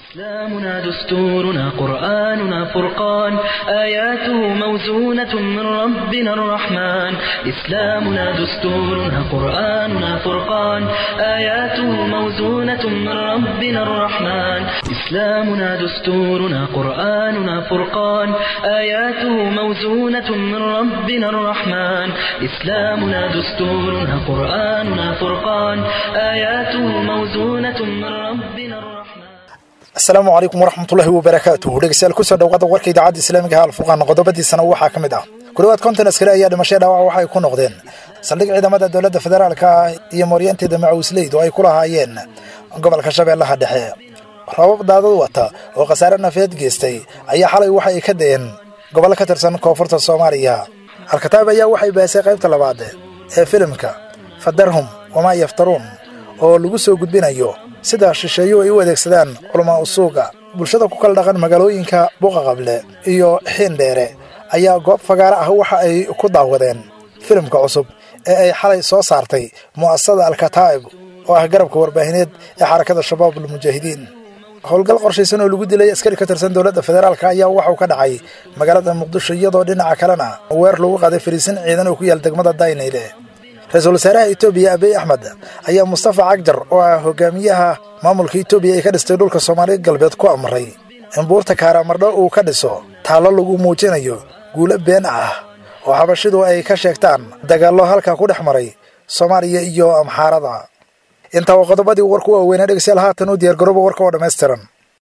إسلامنا دستورنا قرآننا فرقان آياته موزونة من ربنا الرحمن إسلامنا دستورنا قرآننا فرقان آياته موزونة من ربنا الرحمن إسلامنا دستورنا قرآننا فرقان آياته موزونة من ربنا الرحمن إسلامنا دستورنا قرآننا فرقان آياته موزونة من ربنا الرحمن asalaamu calaykum waraxmatullaahi wabarakaatuh dhegeystayaal kusoo dhawaada warka idaacadda islaamiga ha alfurqaan qodobadiisana waxaa ka mid ah ku dhawaad konton askari ayaa dhimashay dhaawac waxay ku noqdeen saldhig ciidamada dowladda federaalka iyo mooryaanteeda macawisleydu ay ku lahaayeen gobolka shabeellaha dhexe rabab daadad wata oo khasaare nafeed geystay ayaa xalay waxa ay ka da'een gobollo ka tirsan koonfurta soomaaliya alkataab ayaa waxay bahisay qaybta labaad ee filimka fadarhum wamaa yaftaruun oo lagu soo gudbinayo sida shisheeyu ay u adeegsadaan culamaa usuuga bulshada ku kala dhaqan magaalooyinka buqaqable iyo xiindheere ayaa goob fagaare ah waxa ay ku daawadeen filimka cusub ee ay xalay soo saartay mu'asasada alkataa'ib oo ah garabka warbaahineed ee xarakada shabaab almujaahidiin howlgal qorshaysan oo lagu dilay askari ka tirsan dowladda federaalk ayaa waxauu ka dhacay magaalada muqdisho iyadoo dhinaca kalena weer lagu qaaday fariisin ciidan oo ku yaal degmada daynayle ra-iisul wasaaraha etoobiya abiy axmed ayaa mustafa cagjar oo ah hogaamiyaha maamulka etoobiya ee ka dhistay dhulka soomaaliya galbeed ku amray in buurta kaaraamardho uu ka dhiso taallo lagu muujinayo guulo been ah oo xabashidu ay ka sheegtaan dagaallo halkaa ku dhex maray soomaaliya iyo amxaarada intaa waa qodobadii warku waaweynaa dhegeystayaal haatan u diyaargarooba warka oo dhammaystiran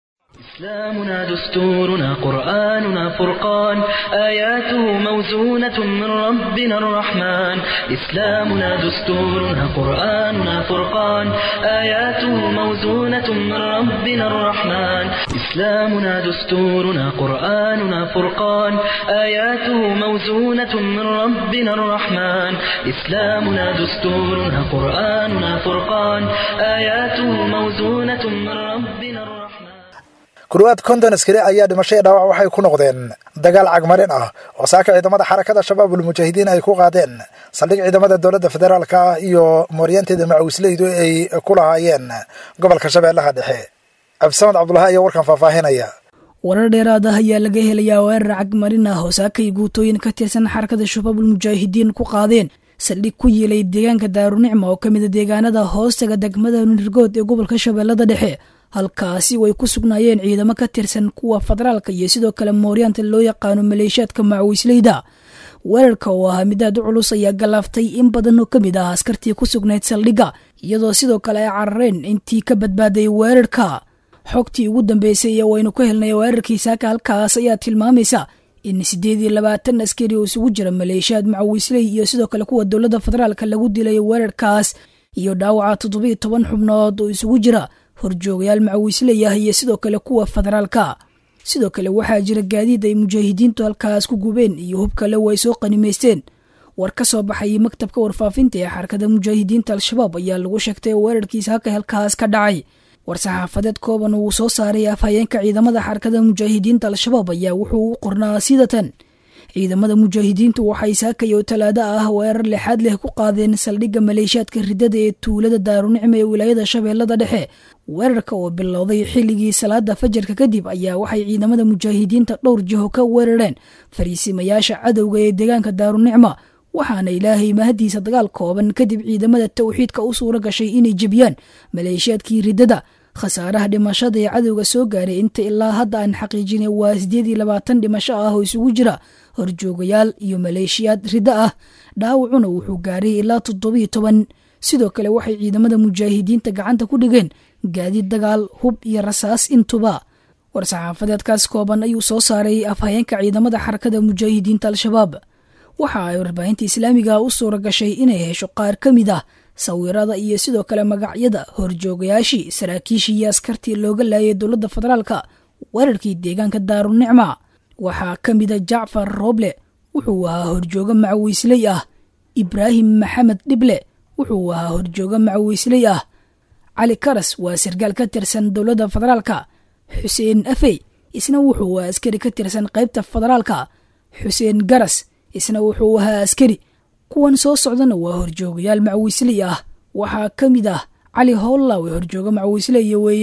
إسلامنا دستورنا قرآننا فرقان آياته موزونة من ربنا الرحمن إسلامنا دستورنا قرآننا فرقان آياته موزونة من ربنا الرحمن إسلامنا دستورنا قرآننا فرقان آياته موزونة من ربنا الرحمن إسلامنا دستورنا قرآننا فرقان آياته موزونة من ربنا الرحمن ku dhawaad konton askari ayaa dhimashay dhaawac waxay ku noqdeen dagaal cagmarin ah oo saaka ciidamada xarakada shabaab ulmujaahidiin ay ku qaadeen saldhig ciidamada dowladda federaalka ah iyo mooryaanteeda macawisleydu ay ku lahaayeen gobolka shabeellaha dhexe cabdisamad cabdulahi ayaa warkan faahfaahinaya warar dheeraad ah ayaa laga helayaa weerar cagmarin ah oo saakay guutooyin ka tirsan xarakada shabaab ulmujaahidiin ku qaadeen saldhig ku yiilay deegaanka daarunicma oo ka mida deegaanada hoostaga degmada nirgood ee gobolka shabeellada dhexe halkaasi way ku sugnaayeen ciidamo ka tirsan kuwa federaalka iyo sidoo kale mooryaanta loo yaqaano maleeshiyaadka macawisleyda weerarka oo ahaa mid aad u culus ayaa galaaftay in badan oo ka mid ah askartii ku sugnayd saldhigga iyadoo sidoo kale ay carareen intii ka badbaaday weerarka xogtii ugu dambeysay ee waynu ka helnay weerarkii saaka halkaas ayaa tilmaamaysa in siddeed iyo labaatan askari oo isugu jira maleeshiyaad macawisley iyo sidoo kale kuwa dowladda federaalka lagu dilay weerarkaas iyo dhaawaca toddobiyo toban xubnood oo isugu jira horjoogayaal macawisley ah iyo sidoo kale kuwa federaalka sidoo kale waxaa jira gaadiid ay mujaahidiintu halkaas ku gubeen iyo hub kale way soo qanimaysteen war ka soo baxayay maktabka warfaafinta ee xarakada mujaahidiinta al-shabaab ayaa lagu sheegtay weerarkiisa halka halkaas ka dhacay war-saxaafadeed kooban uu soo saaray afhayeenka ciidamada xarakada mujaahidiinta al-shabaab ayaa wuxuu u qornaa sidatan ciidamada mujaahidiintu waxay saakay oo talaado ah weerar lixaad leh ku qaadeen saldhigga maleeshiyaadka ridada ee tuulada daarunicma ee wilaayada shabeellada dhexe weerarka oo bilowday xilligii salaada fajarka kadib ayaa waxay ciidamada mujaahidiinta dhowr jiho ka weerareen fariisimayaasha cadowga ee deegaanka daarunicma waxaana ilaahay mahadiisa dagaal kooban kadib ciidamada towxiidka u suura gashay inay jebiyaan maleeshiyaadkii ridada khasaaraha dhimashada ee cadowga soo gaaray inta ilaa hadda aan xaqiijinay waa siddeed iyo labaatan dhimasho ah oo isugu jira horjoogayaal iyo maleeshiyaad riddo ah dhaawacuna wuxuu gaaray ilaa toddobiyo toban sidoo kale waxay ciidamada mujaahidiinta gacanta ku dhigeen gaadiid dagaal hub iyo rasaas intuba war-saxaafadeedkaas kooban ayuu soo saaray afhayeenka ciidamada xarakada mujaahidiinta al-shabaab waxa ay warbaahinta islaamiga u suura gashay inay hesho qaar ka mid ah sawirada iyo sidoo kale magacyada horjoogayaashii saraakiishii iyo askartii looga laayay dowladda federaalka weerarkii deegaanka daarunicma waxaa ka mida jacfar rooble wuxuu ahaa horjoogo macawiisley ah ibraahim maxamed dhible wuxuu ahaa horjoogo macawiisley ah cali karas waa sargaal ka tirsan dowladda federaalka xuseen afey isna wuxuu ahaa askari ka tirsan qaybta federaalka xuseen garas isna wuxuu ahaa askari kuwan soo socdana waa horjoogayaal macawiisley ah waxaa ka mid ah cali howllawe horjooga macawiisley weeye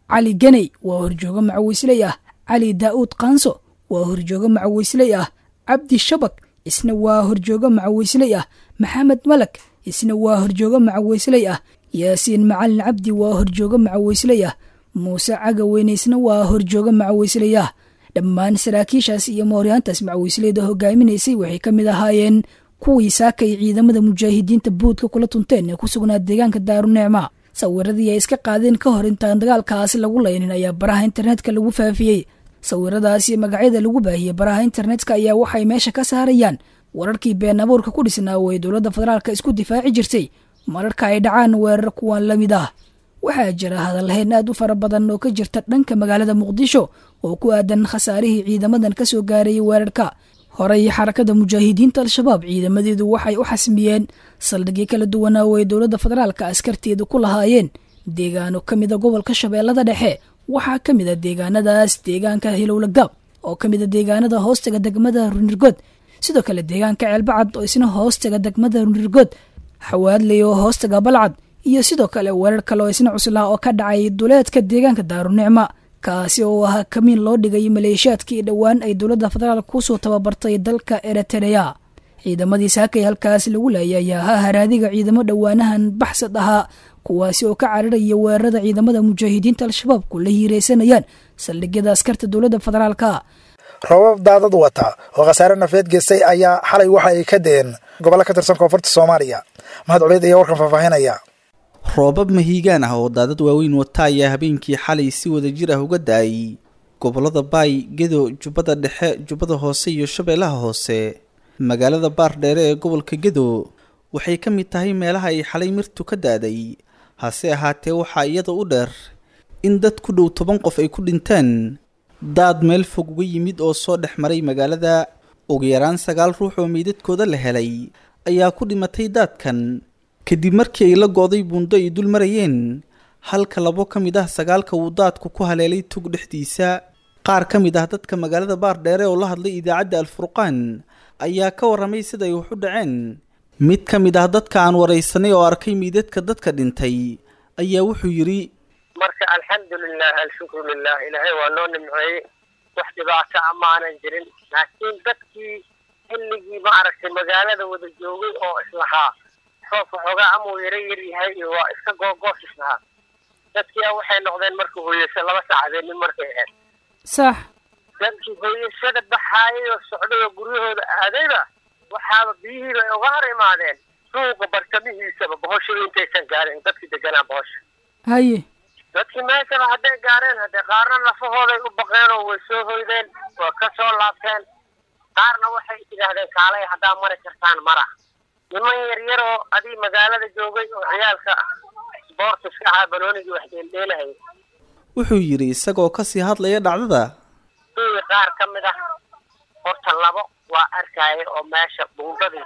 cali ganey waa horjoogo macawisley ah cali daa'uud kaanso waa horjoogo macawisley ah cabdi shabak isna waa horjoogo macawisley ah maxamed malak isna waa horjoogo macawisley ah yaasiin macalin cabdi waa horjoogo macawisley ah muuse cagaweyne isna waa horjoogo macawisley ah dhammaan saraakiishaas iyo mooryaantaas macawisleyda hogaaminaysay waxay ka mid ahaayeen kuwii saakay ciidamada mujaahidiinta buudka kula tunteen ee ku sugnaa deegaanka daarunicma sawiradii ay iska qaadeen ka hor intaan dagaalkaas lagu laynin ayaa baraha internetka lagu faafiyey sawiradaas iyo magacyada lagu baahiyey baraha internetka ayaa waxay meesha ka saarayaan wararkii been abuurka ku dhisnaa oo ay dowladda federaalka isku difaaci jirtay mararka ay dhacaan weerar kuwan la mid ah waxaa jira hadalhayn aad u fara badan oo ka jirta dhanka magaalada muqdisho oo ku aadan khasaarihii ciidamadan ka soo gaarayay weerarka horey xarakada mujaahidiinta al-shabaab ciidamadeedu waxay u xasmiyeen saldhigyo kala duwanaa oo ay dowladda federaalka askarteedu ku lahaayeen deegaano ka mida gobolka shabeellada dhexe waxaa ka mid a deegaanadaas deegaanka hilowlagaab oo ka mid a deegaanada hoostaga degmada runirgood sidoo kale deegaanka ceelbacad oo isna hoostaga degmada runirgood xawaadley oo hoostaga balcad iyo sidoo kale weerar kale oo isna cuslaa oo ka dhacay duleedka deegaanka daarunicma kaasi oo ahaa kamiin loo dhigay maleeshiyaadkii dhowaan ay dowladda federaalk kusoo tababartay dalka eritrea ciidamadii saakay halkaas lagu laayay ayaa ahaa haraadiga ciidamo dhowaanahan baxsad ahaa kuwaasi oo ka cararaya weerarada ciidamada mujaahidiinta al-shabaab kula hiiraysanayaan saldhigyada askarta dowladda federaalka roobab daadad wata oo khasaare nafeed geystay ayaa xalay waxa ay ka deen gobollo ka tirsan koonfurta soomaaliya mahad culeyd ayaa warkan faahfaahinaya roobab mahiigaan ah oo daadad waaweyn wata ayaa habeenkii xalay si wada jir ah uga da-ay gobollada baay gedo jubbada dhexe jubbada hoose iyo shabeellaha hoose magaalada baar dheere ee gobolka gedo waxay ka mid tahay meelaha ay xalay mirtu ka daaday hase ahaatee waxaa iyada u dheer in dad ku dhow toban qof ay ku dhinteen daad meel fog uga yimid oo soo dhex maray magaalada ugu yaraan sagaal ruux oo meydadkooda la helay ayaa ku dhimatay daadkan kadib markii ay la go-day buundo ay dul marayeen halka labo ka mid ah sagaalka uu daadku ku haleelay tug dhexdiisa qaar ka mid ah dadka magaalada baar dheere oo la hadlay idaacadda alfurqaan ayaa ka warramay siday wax u dhaceen mid ka mid ah dadka aan waraysanay oo arkay meydadka dadka dhintay ayaa wuxuu yidhi marka alxamdulilah alshukru lilah ilaahay waa noo nimceeyey wax dhibaato a maanan jirin laakiin dadkii xilligii ma aragtay magaalada wada joogay oo islahaa roobka xoogaa amuu yaro yar yahay iyo waa iska googoos islahaa dadkia waxay noqdeen marka hooyasa laba saacadeennin markay ahayd sax dadkii hooyasada baxaayay oo socday oo guryahooda aadayba waxaaba biyihiiba ay uga hor imaadeen suuqa bartamihiisaba bohoshada intaysan gaarin dadkii deganaa bohosha haye dadkii meeshaba hadday gaareen haddee qaarna lafahooday u baqeen oo way soo hoydeen waa ka soo laabteen qaarna waxay idhaahdeen kaalay haddaa mari kartaan mara niman yaryar oo adii magaalada joogay oo ciyaalka sboortiska ahaa banoonigii wax dheeldheelahaya wuxuu yidhi isagoo kasii hadlaya dhacdada kuwii qaar ka mid ah horta labo waa arkaya oo meesha buundadii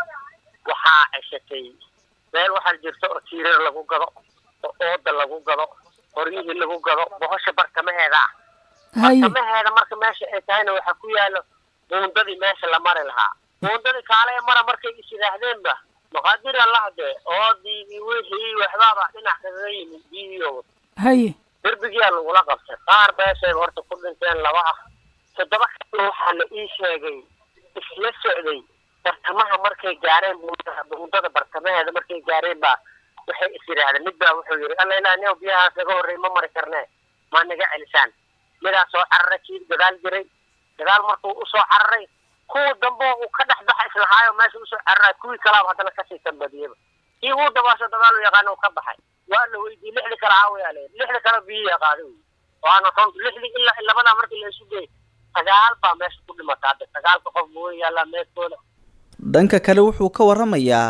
waxaa ceshatay meel waxaa jirta oo tiirar lagu gado oo ooda lagu gado qoryihii lagu gado bohosha bartamaheeda ah haye bartamaheeda marka meesha ay tahayna waxaa ku yaalo buundadii meesha la mari lahaa buundadii kaalaya mara markay is yidhaahdeenba maqaadir allahde oodii iyo wixii waxbaaba dhinac kagaga yimid biyihiioo haye derbigiyaa lagula qabtay qaar beeshay horta ku dhinteen laba ah toddoba kale waxaa la ii sheegay isla socday bartamaha markay gaareen buundada buundada bartamaheeda markay gaareen baa waxay is yidhaahdeen mid baa wuxuu yidhi alla ilaa nin biyahaas naga horrey ma mari karnee ma naga celisaan midaa soo cararay kii gadaal jiray gadaal markuu usoo cararay kuwa dambe uu ka dhex baxa islahaayo meesha usoo cararay kuwii kalaaba haddana kasii tambadiyaba kii uu dabaasho dagaal u yaqaana uu ka baxay waa la weydiiyey lixdi kale caawiyaa le lixdi kale biyihi qaaday wey waana run lixdi ilaa labadaa markii la isu geey sagaal baa meesha ku dhimata hadda sagaalka qof buu yaallaa meedkooda dhanka kale wuxuu ka warramayaa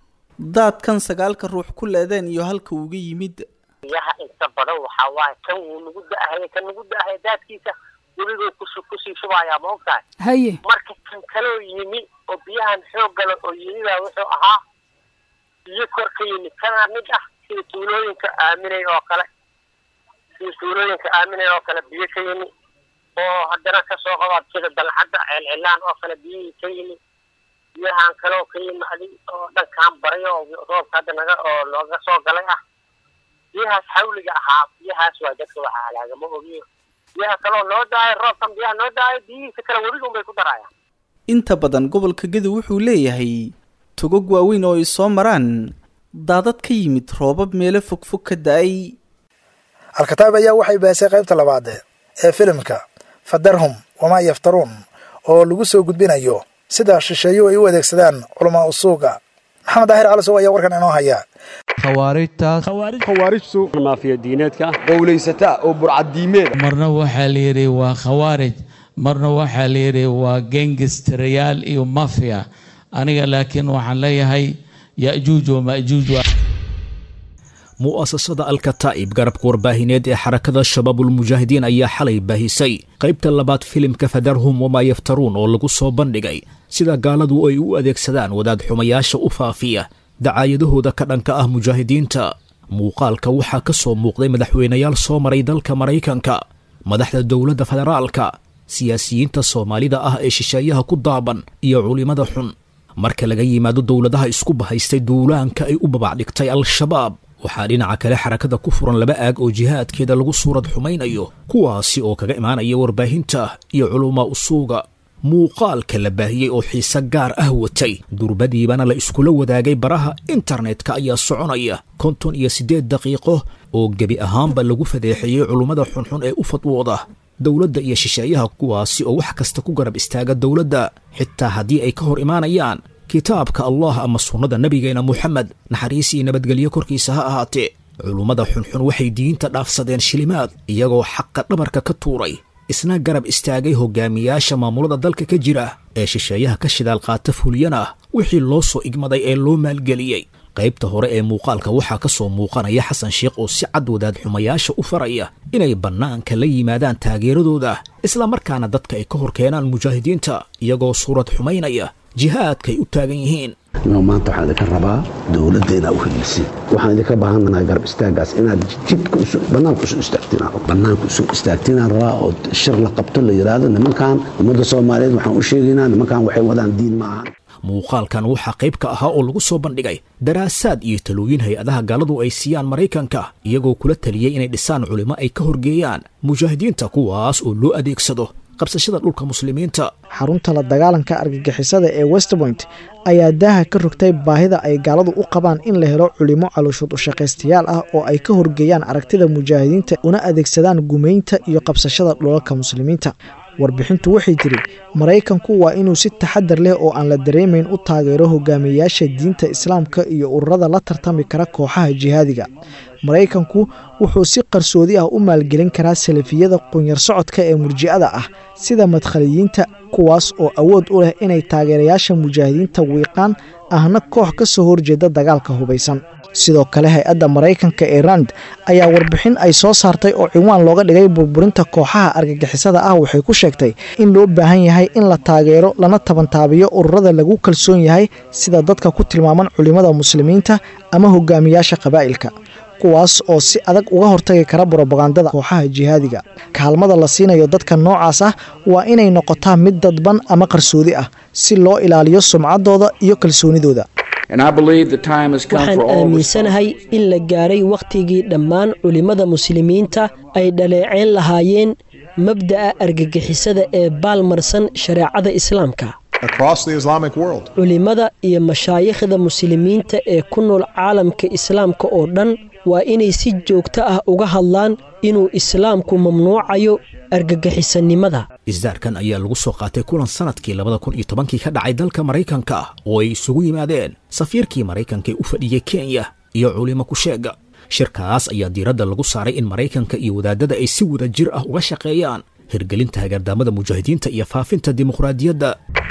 daadkan sagaalka ruux ku leedeen iyo halka uga yimid biyaha inta badan waxaa waaye kan wuu nagu da-ahaya kan nagu da-ahaya daadkiisa weliguu kus kusii shubayaa ma ogtahay haye marka kan kaloo yimi oo biyahan xoog gala oo yimi baa wuxuu ahaa biyo kor ka yimid kanaa mid ah sida tuulooyinka aaminay oo kale sida tuulooyinka aaminay oo kale biyo ka yimi oo haddana kasoo qabaad sida dalcadda ceelcilaan oo kale biyihii ka yimi biyahan kaloo ka yimi adi oo dhankaan baray oo roobka hadda naga oo nooga soo galay ah biyahaas xawliga ahaa biyahaas waa dadka waxa halaagama ogiyo biyaha kaloo noo daayo roobkan biyaha noo daayo biyihiisa kale weligun bay ku darayaan inta badan gobolka gedo wuxuu leeyahay togog waaweyn oo ay soo maraan daadad ka yimid roobab meelo fogfog ka da-ay alkataab ayaa waxay bahisay qaybta labaad ee filimka fadarhum wamaa yaftaruun oo lagu soo gudbinayo sida shisheeyuhu ay u adeegsadaan culamaa usuuga maxamed daahir calisow ayaa warkan inoo haya khawaarijtu maafiya diineedka qowlaysata oo burcadiimeed marna waxaa la yidhi waa khawaarij marna waxaa la yidhi waa gengistarayaal iyo mafia aniga laakiin waxaan leeyahay yajuuj wamajuuj mu'asasada alkataa'ib garabka warbaahineed ee xarakada shabaabulmujaahidiin ayaa xalay baahisay qaybta labaad filimka fadarhum wamaa yaftaruun oo lagu soo bandhigay sida gaaladu ay u adeegsadaan wadaad xumayaasha u faafiya dacaayadahooda ka dhanka ah mujaahidiinta muuqaalka waxaa ka soo muuqday madaxweynayaal soo maray dalka maraykanka madaxda dowladda federaalka siyaasiyiinta soomaalida ah ee shisheeyaha ku daaban iyo culimmada xun marka laga yimaado dowladaha isku bahaystay duulaanka ay u babacdhigtay al-shabaab waxaa dhinaca kale xarakada ku furan laba aag oo jihaadkeeda lagu suurad xumaynayo kuwaasi oo kaga imaanaya warbaahinta iyo culumaa usuuga muuqaalka la baahiyey oo xiise gaar ah watay durbadiibana la iskula wadaagay baraha internetka ayaa soconaya konton iyo siddeed daqiiqo oo gebi ahaanba lagu fadeexeeyey culummada xunxun ee u fadwooda dowladda iyo shisheeyaha kuwaasi oo wax kasta ku garab istaaga dowladda xitaa haddii ay ka hor imaanayaan kitaabka allah ama sunnada nebigeena moxamed naxariis iyo nabadgelyo korkiisa ha ahaatee culummada xunxun waxay diinta dhaafsadeen shilimaad iyagoo xaqa dhabarka ka tuuray isna garab istaagay hogaamiyaasha maamulada dalka ka jira ee shisheeyaha ka shidaal qaata fuliyana wixii loo soo igmaday ee loo maalgeliyey qaybta hore ee muuqaalka waxaa ka soo muuqanaya xasan sheekh oo si cad wadaad xumayaasha u faraya inay bannaanka la yimaadaan taageeradooda isla markaana dadka ay ka hor keenaan mujaahidiinta iyagoo suurad xumaynaya jihaadkaay u taagan yihiin maanta waxaan idinka rabaa dowladda inaa u helisin waxaan idinka baahanahay garab istaagaas inaad jidka banaanka usoo istaagtiin banaanka usoo istaagtiinaan rabaa oo shir la qabto la yidhaahdo nimankan ummadda soomaaliyeed waxaan u sheegaynaa nimankan waxay wadaan diin ma ahan muuqaalkan waxaa qayb ka ahaa oo lagu soo bandhigay daraasaad iyo talooyin hay-adaha gaaladu ay siiyaan maraykanka iyagoo kula taliyey inay dhisaan culimo ay ka horgeeyaan mujaahidiinta kuwaas oo loo adeegsado qabsashada dhulka muslimiinta xarunta la dagaalanka argagixisada ee westpoint ayaa daaha ka rogtay baahida ay gaaladu u qabaan in la helo culimo calooshood ushaqaystayaal ah oo ay ka horgeeyaan aragtida mujaahidiinta una adeegsadaan gumaynta iyo qabsashada dhulalka muslimiinta warbixintu waxay tiri maraykanku waa inuu si taxadar leh oo aan la dareemayn u taageero hogaamiyayaasha diinta islaamka iyo ururada la tartami kara kooxaha jihaadiga maraykanku wuxuu si qarsoodi ah u maalgelin karaa salafiyada qunyar socodka ee murji'ada ah sida madkhaliyiinta kuwaas oo awood u leh inay taageerayaasha mujaahidiinta wiiqaan ahna koox ka soo horjeeda dagaalka hubaysan sidoo kale hay-adda maraykanka ee rand ayaa warbixin ay soo saartay oo ciwaan looga dhigay burburinta kooxaha argagixisada ah waxay ku sheegtay in loo baahan yahay in la taageero lana tabantaabiyo ururada lagu kalsoon yahay sida dadka ku tilmaaman culimada muslimiinta ama hogaamiyaasha qabaa'ilka kuwaas oo si adag uga hortagi kara brobagandada kooxaha jihaadiga kaalmada la siinayo dadka noocaas ah waa inay noqotaa mid dadban ama qarsoodi ah si loo ilaaliyo sumcaddooda iyo kalsoonidooda waxaan aaminsanahay in la gaaray wakhtigii dhammaan culimmada muslimiinta ay dhaleeceen lahaayeen mabda'a argagixisada ee baalmarsan shareecada islaamka culimmada iyo mashaayikhda muslimiinta ee ku nool caalamka islaamka oo dhan waa inay si joogto ah uga hadlaan inuu islaamku mamnuucayo argagixisanimada isdaarkan ayaa lagu soo qaatay kulan sanadkii labada kun iyo tobankii ka dhacay dalka maraykanka oo ay isugu yimaadeen safiirkii maraykanka ee u fadhiyey kenya iyo culimo kusheega shirkaas ayaa diiradda lagu saaray in maraykanka iyo wadaadada ay si wada jir ah uga shaqeeyaan hirgelinta hagaardaamada mujaahidiinta iyo faafinta dimuqraadiyadda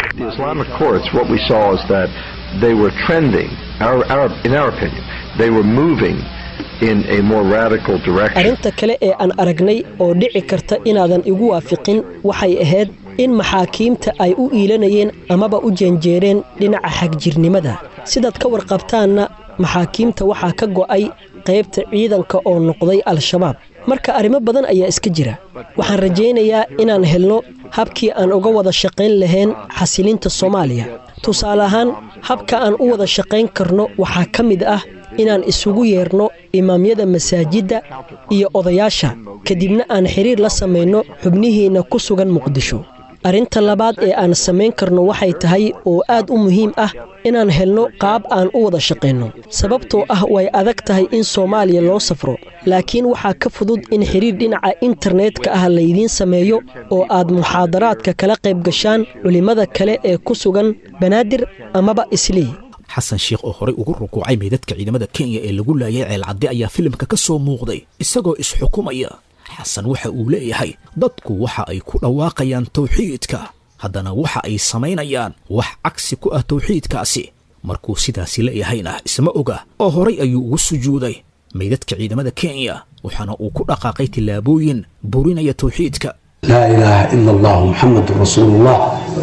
arrinta kale ee aan aragnay oo dhici karta inaadan igu waafiqin waxay ahayd in maxaakiimta ay u iilanayeen amaba u jeenjeereen dhinaca xagjirnimada sidaad ka warqabtaanna maxaakiimta waxaa ka go'ay qaybta ciidanka oo noqday al-shabaab marka arrimo badan ayaa iska jira waxaan rajaynayaa inaan helno habkii aan uga wada shaqayn lahayn xasilinta soomaaliya tusaale ahaan habka aan u wada shaqayn karno waxaa ka mid ah inaan isugu yeerno imaamyada masaajidda iyo odayaasha kadibna aan xiriir la samayno xubnihiinna ku sugan muqdisho arrinta labaad ee aan samayn karno waxay tahay oo aad u muhiim ah inaan helno qaab aan u wada shaqayno sababtoo ah way adag tahay in soomaaliya loo safro laakiin waxaa ka fudud in xiriir dhinaca internetka ah laydiin sameeyo oo aad muxaadaraadka kala qayb gashaan culimmada kale ee ku sugan banaadir amaba islii xasan sheekh oo horey ugu rukuucay meydadka ciidamada kenya ee lagu laayay ceelcadde ayaa filimka ka soo muuqday isagoo isxukumaya xasan waxa uu leeyahay dadku waxa ay ku dhawaaqayaan tawxiidka haddana waxa ay samaynayaan wax cagsi ku ah tawxiidkaasi markuu sidaasi leeyahayna isma oga oo horay ayuu ugu sujuuday meydadka ciidamada kenya waxaana uu ku dhaqaaqay tillaabooyin burinaya tawxiidka laa ilaaha ila allah muxamedun rasuulullah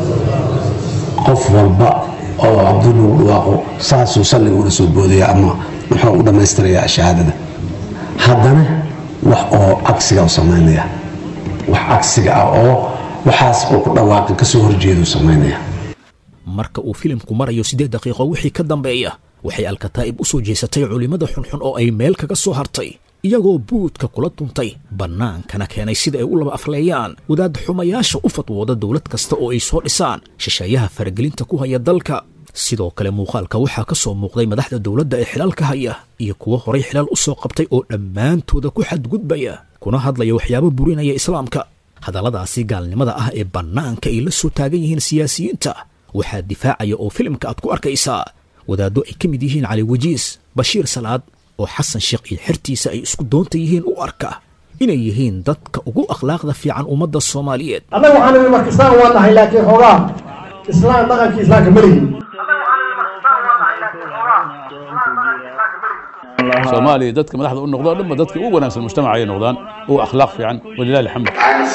qof walba oo cabdulagu dhawaaqo saasuu salliga ula soo boodaya ama muxuu u dhammaystirayaa shahaadada haddana wax oo cagsiga u samaynaya wax cagsiga ah oo waxaas uu ku dhawaaqin ka soo horjeedu samaynaya marka uu filimku marayo siddeed daqiiqo wixii ka dambeeya waxay alkataa'ib u soo jeesatay culimmada xunxun oo ay meel kaga soo hartay iyagoo buudka kula duntay bannaankana keenay sida ay u laba afleeyaan wadaad xumayaasha u fadwooda dowlad kasta oo ay soo dhisaan shisheeyaha faragelinta ku haya dalka sidoo kale muuqaalka waxaa ka soo muuqday madaxda dowladda ee xilaalka haya iyo kuwo horay xilaal u soo qabtay oo dhammaantooda ku xadgudbaya kuna hadlaya waxyaabo burinaya islaamka hadalladaasi gaalnimada ah ee bannaanka ay la soo taagan yihiin siyaasiyiinta waxaa difaacaya oo filimka aad ku arkaysaa wadaaddo ay ka mid yihiin cali wajiis bashiir salaad oo xasan sheekh iyo xertiisa ay isku doonta yihiin u arka inay yihiin dadka ugu akhlaaqda fiican ummadda soomaaliyeed annaga waxaan idhi marka islaan waa nahay laakiin xoogaa islaan dhaqankii islaamka ma lihin soomaaliya dadka madaxda u noqdo dhanba dadka ugu wanaagsan mujtamaca ay noqdaan ugu akhlaaq fiican walilahi alxamd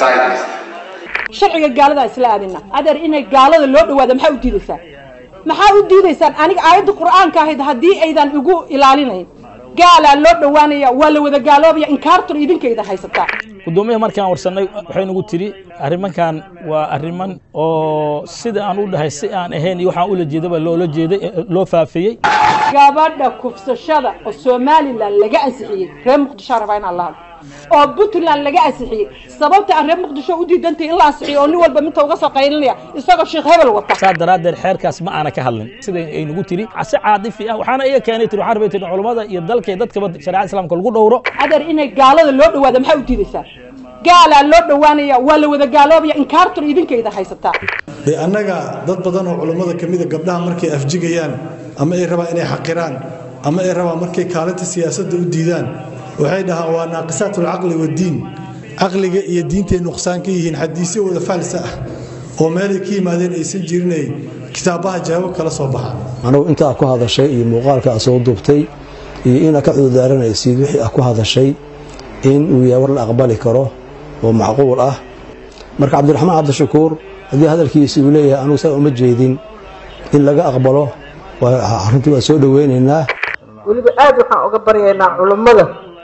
sharciga gaaladaa isla aadina adeer inay gaalada loo dhawaada maxaa u diidaysaan maxaa u diidaysaan aniga aayadda qur'aanka ahayd haddii aydan igu ilaalinayn gaalaa loo dhowaanaya waa la wada gaaloobaya inkaartur idinkayda haysataa gudoomiyaha markaan warsanay waxay nagu tiri arrimankan waa arriman oo sida aan u dhahay si aan ahayn iyo waxaan ula jeedaba loola jeeday loo faafiyey gabadha kufsashada oo somalilan laga ansixiyey reer muqdisho rabaa inaan la hadlo oo puntland laga ansixiyey sababta aan reer muqdisho u diidantay in la ansixiyo oo nin walba minta uga soo qaylinaya isagoo sheekh hebel wata saa daraaddeed xeerkaas ma aana ka hadlin sida ay nagu tiri si caadifi ah waxaana iga keenay tiri waxaan rabay tiri culammada iyo dalka iyo dadkaba shareecada islaamka lagu dhowro adeer inay gaalada loo dhawaada maxaa u diidaysaan gaalaa loo dhowaanaya waa la wada gaaloobaya inkaartur idinkayda haysataa dee annaga dad badan oo culummada ka mida gabdhaha markay afjigayaan ama ay rabaan inay xaqiraan ama ay rabaan markay kaalinta siyaasadda u diidaan waxay dhahaan waa naaqisaatulcaqli waddiin caqliga iyo diintay nuqsaan ka yihiin xadiisyo wada faalsa ah oo meelay ka yimaadeen aysan jirinay kitaabaha jawaabo kala soo baxaan anugu intaa ku hadashay iyo muuqaalka a soo duubtay iyo inaad ka cudurdaaranaysid wixii a ku hadashay in uu yahay war la aqbali karo oo macquul ah marka cabdiraxmaan cabdishakuur haddii hadalkiisi uu leeyahay anugu saa uma jeedin in laga aqbalo arrintii waa soo dhoweynaynaa weliba aad waxaan uga baryaynaa culummada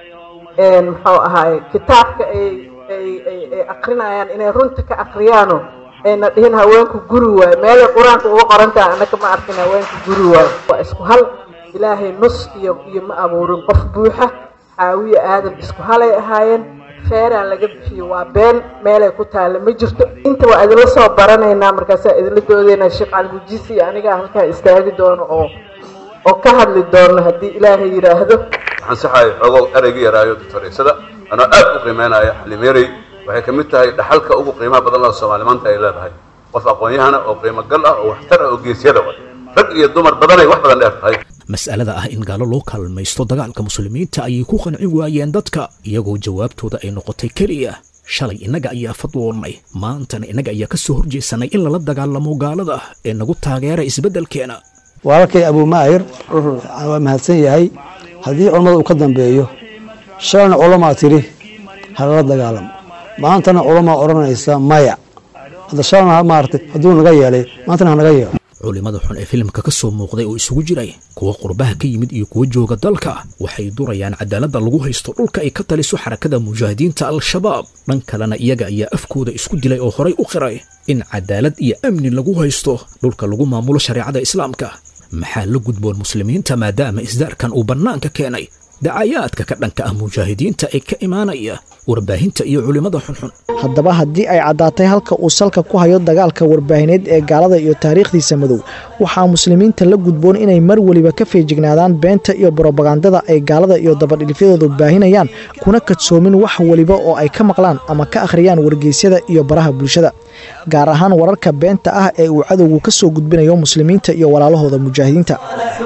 muxuu ahaay kitaabka ay ay akrinayaan inay runta ka akriyaano ayna dhihin haweenku guri waayo meelay qur-aanka uga qorantaha annaka ma arkin haweenku guri waayo waa isku hal ilaahay nus iyo iyo ma abuurin qof buuxa xaawiye aadam isku halay ahaayeen feeraan laga bixiyo waa been meelay ku taalla ma jirto inta waa idinla soo baranaynaa markaasaa idinla doodaynaa sheekh caligujiisi iyo anigaa halkaa istaagi doono oo oo ka hadli doono haddii ilaahay yidhaahdo waxaan saxahay xoogow ereyga yaraayo doctoreysada anoo aad u qiimeynaya xalimeerey waxay ka mid tahay dhaxalka ugu qiimaha badan loo soomaali maanta ay leedahay qof aqoon-yahana oo qiimo gal ah oo waxtar ah oo geesyada wa rag iyo dumar badanay wax badan dheer tahay mas'alada ah in gaalo loo kaalmaysto dagaalka muslimiinta ayay ku qancin waayeen dadka iyagoo jawaabtooda ay noqotay keliya shalay innaga ayaa fadwoonnay maantana innaga ayaa ka soo horjeesanay in lala dagaalamo gaalada ee nagu taageera isbeddelkeena walaalkay abuumaayir waa mahadsan yahay haddii culammada uu ka dambeeyo shalayna culamaa tidhi halala dagaalamo maantana culamaa odhanaysa maya hadda shalayna maaragtay hadduu naga yeelay maantana hanaga yeelo culimmada xun ee filimka ka soo muuqday oo isugu jiray kuwa qurbaha ka yimid iyo kuwa jooga dalka waxay durayaan cadaaladda lagu haysto dhulka ay ka taliso xarakada mujaahidiinta al-shabaab dhan kalena iyaga ayaa afkooda isku dilay oo horay u qiray in cadaalad iyo amni lagu haysto dhulka lagu maamulo shareecada islaamka maxaa la gudboon muslimiinta maadaama isdaarkan uu bannaanka keenay dacayaadka ka dhanka ah mujaahidiinta ee ka imaanaya warbaahinta iyo culimmada xunxun haddaba haddii ay caddaatay halka uu salka ku hayo dagaalka warbaahineed ee gaalada iyo taariikhdiisa madow waxaa muslimiinta la gudboon inay mar weliba ka feejignaadaan beenta iyo brobagandada ay gaalada iyo dabadhilifyadoodu baahinayaan kuna kadsoomin wax weliba oo ay ka maqlaan ama ka akhriyaan wargeysyada iyo baraha bulshada gaar ahaan wararka beenta ah ee uu cadowgu ka soo gudbinayo muslimiinta iyo walaalahooda mujaahidiinta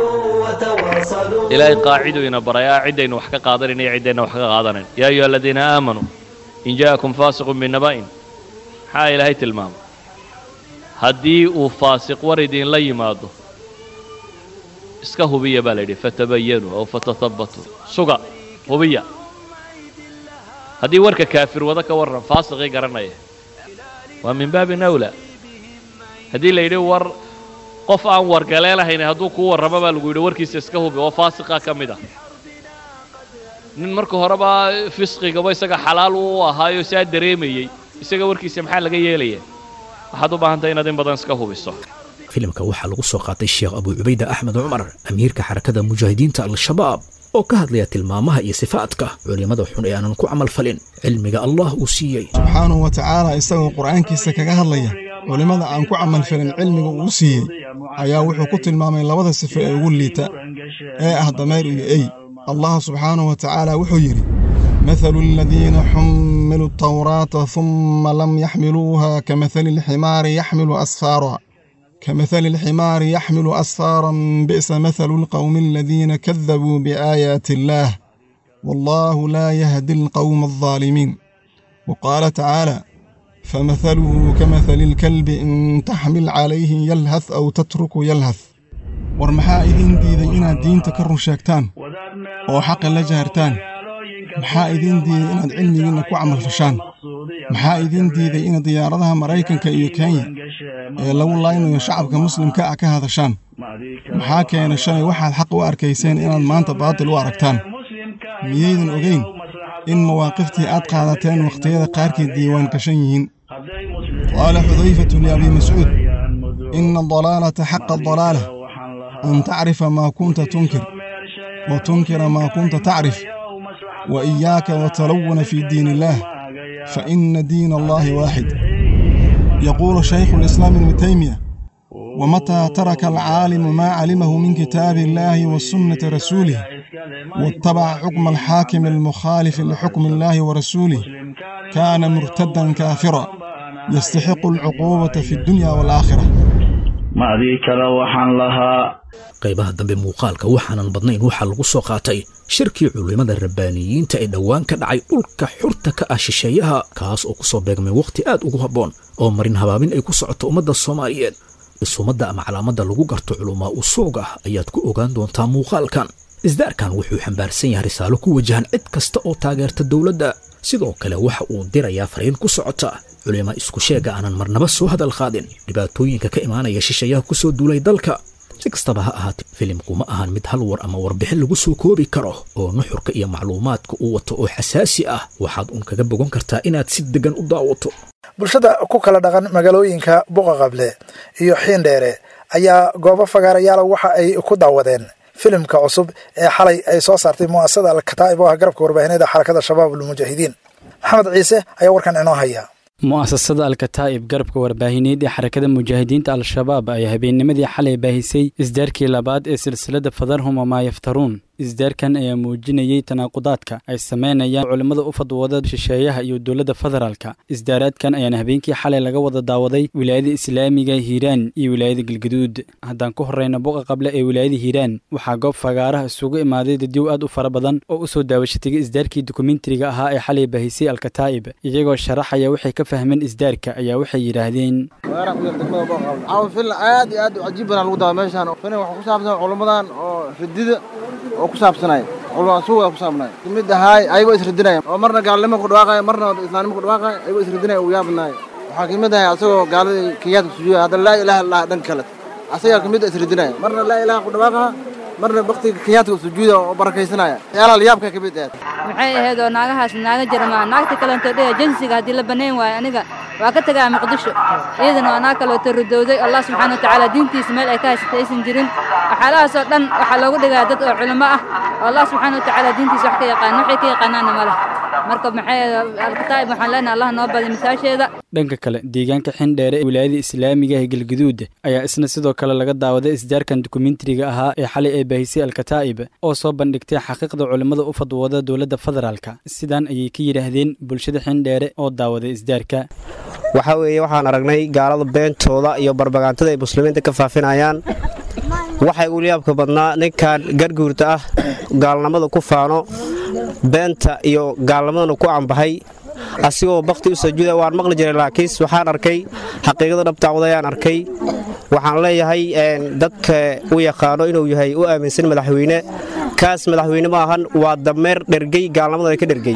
ilaahay qaaciduu ina barayaa ciddaynu wax ka qaadanayn iyo ciddayna wax ka qaadanayn yaa ayuha aladiina aamanuu in ja'akum faasiqun binaba'in maxaa ilaahay tilmaamay haddii uu faasiq war idinla yimaado iska hubiya baa la yidhi fatabayanuu aw fatahabbatuu suga hubiya haddii warka kaafir wada ka warran faasiqii garanaya waa min baabin awlaa haddii la yidhi war qof aan wargaleelahayn hadduu kuu warramo baa lagu yidhi warkiisa iska hubi oo faasiqa ka mid ah nin marka horeba fisqigaba isaga xalaal u ahaayo saa dareemayey isaga warkiisa maxaa laga yeelaya waxaad u baahantahay inaad in badan iska hubiso filimka waxaa lagu soo qaatay sheekh abuu cubayda axmed cumar amiirka xarakada mujaahidiinta al-shabaab oo ka hadlaya tilmaamaha iyo sifaadka culimmada xun ee aanan ku camal falin cilmiga allah uu siiyey subxaanahu wa tacaala isagoo qur'aankiisa kaga hadlaya culimmada aan ku camalfalin cilmiga uu siiyey ayaa wuxuu ku tilmaamay labada sifo ee ugu liita ee ah dameer iyo ey allah subxaanahu wa tacaala wuxuu yidhi mathalu aladiina xumiluu atawraata humma lam yaxmiluuha kamahali alximaari yaxmilu asfaara كمثل الحمار يحمل أسفارا بئس مثل القوم الذين كذبوا بآيات الله والله لا يهدي القوم الظالمين وقال تعالى فمثله كمثل الكلب إن تحمل عليه يلهث أو تترك يلهث warmaxaa idiin diiday inaad diinta ka run sheegtaan oo xaqa la jahartaan maxaa idiin diiday inaad cilmigiinna ku camalfashaan maxaa idiin diiday inaad diyaaradaha maraykanka iyo kenya ee lagu laynayo shacabka muslimka ah ka hadashaan maxaa keena shalay waxaad xaq u arkayseen inaad maanta baatil u aragtaan miyaydan ogayn in mawaaqiftii aad qaadateen wakhtiyada qaarkeed diiwaan gashan yihiin qaala xudayfatu liabii mascuud ina adalaalata xaqa adalaala أن تعرف ما كنت تنكر وتنكر ما كنت تعرف وإياك وتلون في دين الله فإن دين الله واحد يقول شيخ الإسلام ابن تيمية ومتى ترك العالم ما علمه من كتاب الله وسنة رسوله واتبع حكم الحاكم المخالف لحكم الله ورسوله كان مرتدا كافرا يستحق العقوبة في الدنيا والآخرة macdii kale waxaan lahaa qaybaha dambe muuqaalka waxaanan badnayn waxaa lagu soo qaatay shirkii culimmada rabbaaniyiinta ee dhowaan ka dhacay dhulka xurta ka ah shisheeyaha kaas oo ku soo beegmay wakhti aad ugu habboon oo marin habaabin ay ku socoto ummadda soomaaliyeed isumadda ama calaamadda lagu garto culumaa usuug ah ayaad ku ogaan doontaa muuqaalkan isdaarkan wuxuu xambaarsan yahay risaalo ku wajahan cid kasta oo taageerta dowladda sidoo kale waxa uu dirayaa fariin ku socota culima isku sheega aanan marnaba soo hadal qaadin dhibaatooyinka ka imaanaya shisheeyaha ku soo duulay dalka si kastaba ha ahaatee filimku ma ahan mid hal war ama warbixin lagu soo koobi karo oo nuxurka iyo macluumaadka uu wato oo xasaasi ah waxaad uun kaga bogan kartaa inaad si deggan u daawato bulshada ku kala dhaqan magaalooyinka buqaqable iyo xiindheere ayaa goobo fagaarayaala waxa ay ku daawadeen filimka cusub ee xalay ay soo saartay mu'asasada alkataa'ib oo ah garabka warbaahineeda xarakada shabaab almujaahidiin maxamed ciise ayaa warkan inoo haya mu'asasada alkataa'ib garabka warbaahineed ee xarakada mujaahidiinta al-shabaab ayaa habeennimadii xalay baahisay isdaarkii labaad ee silsilada fadarhum wamaa yaftaruun isdaarkan ayaa muujinayey tanaaqudaadka ay samaynayaan culimmada u fadwooda shisheeyaha iyo dowladda federaalka isdaaraadkan ayaana habeenkii xalay laga wada daawaday wilaayada islaamiga hiiraan iyo wilaayada galgaduud haddaan ku horreyna buqa qable ee wilaayada hiiraan waxaa goob fagaaraha isugu imaaday dadyow aad u fara badan oo u soo daawashatagay isdaarkii dokumentariga ahaa ee xalay baahisay alkataa'ib iyagoo sharaxaya waxay ka fahmeen isdaarka ayaa waxay yidhaahdeen fil aad iyo aad u cajiib badan lagu daawa meeshaan filim waxa ku saabsan culummadan oo ridida oo ku saabsanay culumada suuga ku saabnay mid ahaay ayagoo isridinaya oo marna gaalnimo ku dhawaaqaya marna islaamnimo ku dhawaaqaya ayagoo isridinaya uu yaabanaay waxaa kamid ahay asagoo gaaladii kenyaadka sujuuda hadda laa ilaaha illah dhan kale asagaa kamid isridinaya marna laa ilaha ku dhawaaqaha marna baktiga kenyaadka u sujuuda oo barakaysanaya yaalaha layaabka kamid ahayd maxay ahayd oo naagahaas naaga jarmaa naagta kalento dhiga jinsiga haddii la banayn waayo aniga waa ka tagaa muqdisho iyadana waa naag kaleeto ridowday allah subxaana watacaala diintiisa meel ay ka haysatay aysan jirin waxyaalahaasoo dhan waxaa loogu dhigaa dad oo culimo ah oo allah subxaana watacaala diintiisa wax ka yaqaan waxay ka yaqaanaana ma leh marka maxay alkataa'ib waxaan leenahay allah noo badi masaasheeda dhanka kale deegaanka xindheere ee wilaayada islaamiga ee galgaduud ayaa isna sidoo kale laga daawaday isdaarkan dokumentariga ahaa ee xalay ay baahisay alkataa'ib oo soo bandhigtay xaqiiqda culimmada u fadwooda dowladda federaalka sidaan ayay ka yidhaahdeen bulshada xindheere oo daawaday isdaarka waxaa weeye waxaan aragnay gaalada beentooda iyo barbagaantada ay muslimiinta ka faafinayaan waxay uliyaabka badnaa ninkan garguurta ah gaalnimada ku faano beenta iyo gaalnimadana ku ambahay asigoo bakti u sajuuda waan maqli jiray laakiin waxaan arkay xaqiiqada dhabtaawdayaan arkay waxaan leeyahay dadka u yaqaano inuu yahay u aaminsan madaxweyne kaas madaxweyne ma ahan waa dameer dhergey gaalnimada ka dhergey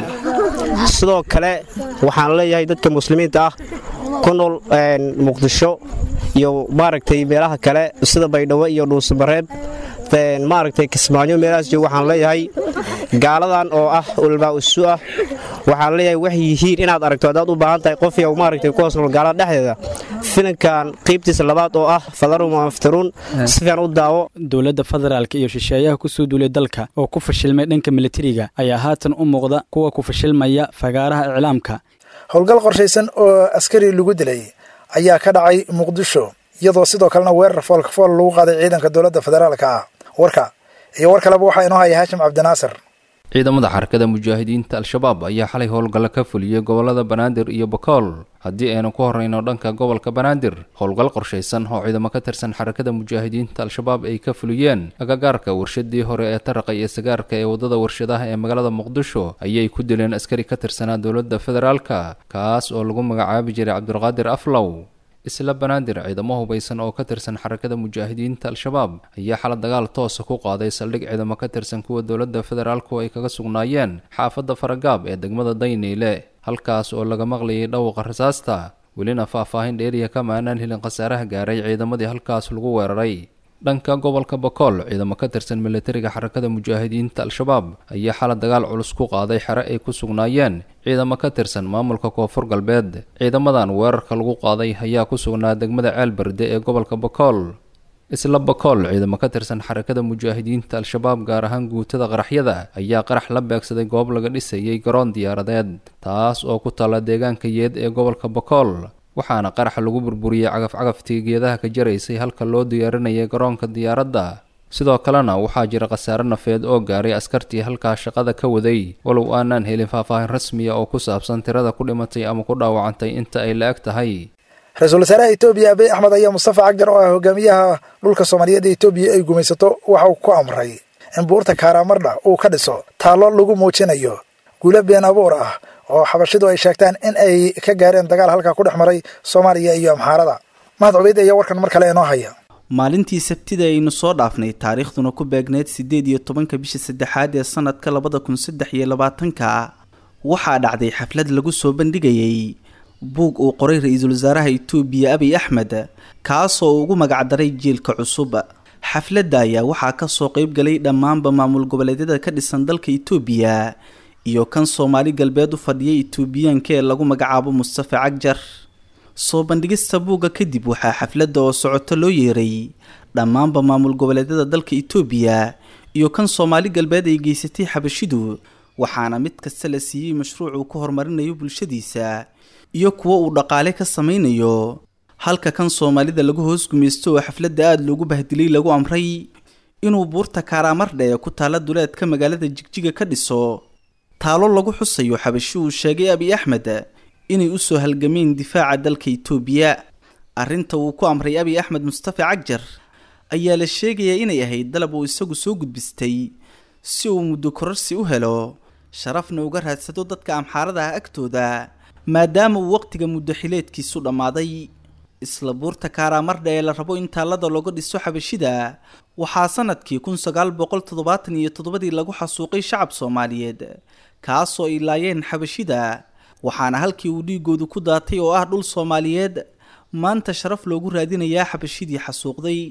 sidoo kale waxaan leeyahay dadka muslimiinta ah ku nool muqdisho iyo maaragtay meelaha kale sida baydhabo iyo dhuusamareeb maaragtay kismaayo meelahaas joog waxaan leeyahay gaaladan oo ah ulmaa usu ah waxaan leeyahay waxay yihiin inaad aragto haddaad u baahan tahay qof yow maaragtay ku hoos nool gaalada dhexdeeda filankan qaybtiisa labaad oo ah fadarum aftaruun si fiican u daawo dowladda federaalka iyo shisheeyaha kusoo duulay dalka oo ku fashilmay dhanka militariga ayaa haatan u muuqda kuwa ku fashilmaya fagaaraha iclaamka howlgal qorshaysan oo askari lagu dilay ayaa ka dhacay muqdisho iyadoo sidoo kalena weerar foolkafool lagu qaaday ciidanka dowladda federaalka ah warka iyo war kaleba waxaa inoo haya haashim cabdinaasir ciidamada xarakada mujaahidiinta al-shabaab ayaa xalay howlgalla ka fuliyey gobolada banaadir iyo bakool haddii aynu ku horrayno dhanka gobolka banaadir howlgal qorshaysan oo ciidamo ka tirsan xarakada mujaahidiinta al-shabaab ay ka fuliyeen agagaarka warshadii hore ee taraqa iyo sagaarka ee waddada warshadaha ee magaalada muqdisho ayay ku dileen askari ka tirsanaa dowladda federaalka kaas oo lagu magacaabi jiray cabdulqaadir aflow isla banaadir ciidamo hubaysan oo ka tirsan xarakada mujaahidiinta al-shabaab ayaa xala dagaal toosa ku qaaday saldhig ciidamo ka tirsan kuwa dowladda federaalku ay kaga sugnaayeen xaafadda faragaab ee degmada dayniile halkaas oo laga maqlayay dhawqa rasaasta welina faahfaahin dheeriya kama aanaan helin khasaaraha gaaray ciidamadii halkaas lagu weeraray dhanka gobolka bakool ciidamo ka tirsan militariga xarakada mujaahidiinta al-shabaab ayaa xala dagaal culus ku qaaday xere ay ku sugnaayeen ciidamo ka tirsan maamulka koonfur galbeed ciidamadan weerarka lagu qaaday ayaa ku sugnaa degmada ceelberde ee gobolka bakool isla bakool ciidamo ka tirsan xarakada mujaahidiinta al-shabaab gaar ahaan guutada qaraxyada ayaa qarax la beegsaday goob laga dhisayay garoon diyaaradeed taas oo ku taalla deegaanka yeed ee gobolka bakool waxaana qaraxa lagu burburiyey cagaf-cagaftii geedaha ka jaraysay halka loo diyaarinayay garoonka diyaaradda sidoo kalena waxaa jira khasaare nafeed oo gaaray askartii halkaa shaqada ka waday walow aanaan helin faahfaahin rasmiya oo ku saabsan tirada ku dhimatay ama ku dhaawacantay inta ay la-eg tahay ra-iisul wasaaraha etoobiya abiy axmed ayaa mustafa cagjar oo ah hogaamiyaha dhulka soomaaliyeed ee etoobiya ay gumaysato waxa uu ku amray in buurta kaaraamardha uu ka dhiso taallo lagu muujinayo guulo been abuur ah oo xabashidu ay sheegtaan in ay ka gaareen dagaal halkaa ku dhex maray soomaaliya iyo amxaarada mahad cubeyd ayaa warkan mar kale inoo haya maalintii sabtida aynu soo dhaafnay taariikhduna ku beegneyd siddeed iyo tobanka bisha saddexaad ee sanadka labada kun saddex iyo labaatanka waxaa dhacday xaflad lagu soo bandhigayay buug uu qoray ra-iisul wasaaraha itoobiya abiy axmed kaasoo ugu magacdaray jiilka cusub xafladda ayaa waxaa kasoo qeyb galay dhammaanba maamul goboleedyada ka dhisan dalka itoobiya iyo kan soomaali galbeed u fadhiyay itoobiyaanka ee lagu magacaabo mustafa cagjar soo bandhigista buugga kadib waxaa xafladda oo socoto loo yeeray dhammaanba maamul goboleedyada dalka itoobiya iyo kan soomaali galbeed ay geysatay xabashidu waxaana mid kasta la siiyey mashruuc uu ku horumarinayo bulshadiisa iyo kuwo uu dhaqaale ka sameynayo halka kan soomaalida lagu hoos gumaysto oo xafladda aada loogu bahdilay lagu amray inuu buurta kaaraamardhe ee ku taalla duleedka magaalada jigjiga ka dhiso taalo lagu xusayo xabashi uu sheegay abiy axmed inay usoo halgameen difaaca dalka itoobiya arrinta uu ku amray abiy axmed mustafa cagjar ayaa la sheegayaa inay ahayd dalab uu isagu soo gudbistay si uu muddo kororsi u helo sharafna uga raadsado dadka amxaarada ah agtooda maadaama uu waqtiga muddo xileedkiisu dhammaaday isla buurta kaaraamardha ee la rabo in taallada looga dhiso xabashida waxaa sanadkii kun sagaal boqol toddobaatan iyo toddobadii lagu xasuuqay shacab soomaaliyeed kaasoo ay laayeen xabashida waxaana halkii uu dhiigoodu ku daatay oo ah dhul soomaaliyeed maanta sharaf loogu raadinayaa xabashidii xasuuqday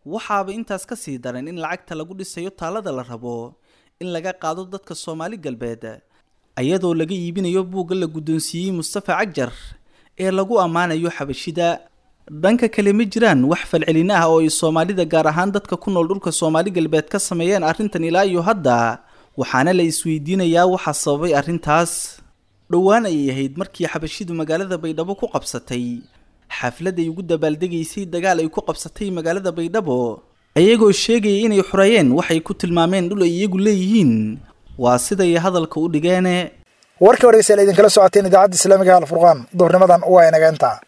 waxaaba intaas ka sii daran in lacagta lagu dhisayo taalada la rabo in laga qaado dadka soomaali galbeed ayadoo laga iibinayo buugga la guddoonsiiyey mustafa cagjar ee lagu ammaanayo xabashida dhanka kale ma jiraan wax falcelin ah oo ay soomaalida gaar ahaan dadka ku nool dhulka soomaali galbeed ka sameeyeen arrintan ilaa iyo hadda waxaana la isweydiinayaa waxaa sababay arrintaas dhowaan ayay ahayd markii xabashidu magaalada baydhabo ku qabsatay xaflad ay ugu dabaaldegaysay dagaal ay ku qabsatay magaalada baydhabo ayagoo sheegaya inay xoreeyeen waxay ku tilmaameen dhul ay iyagu leeyihiin waa siday hadalka u dhigeene warkii horeysa la idinkala socoteen idaacadda islaamiga alfurqaan duhurnimadan waa inaga intaa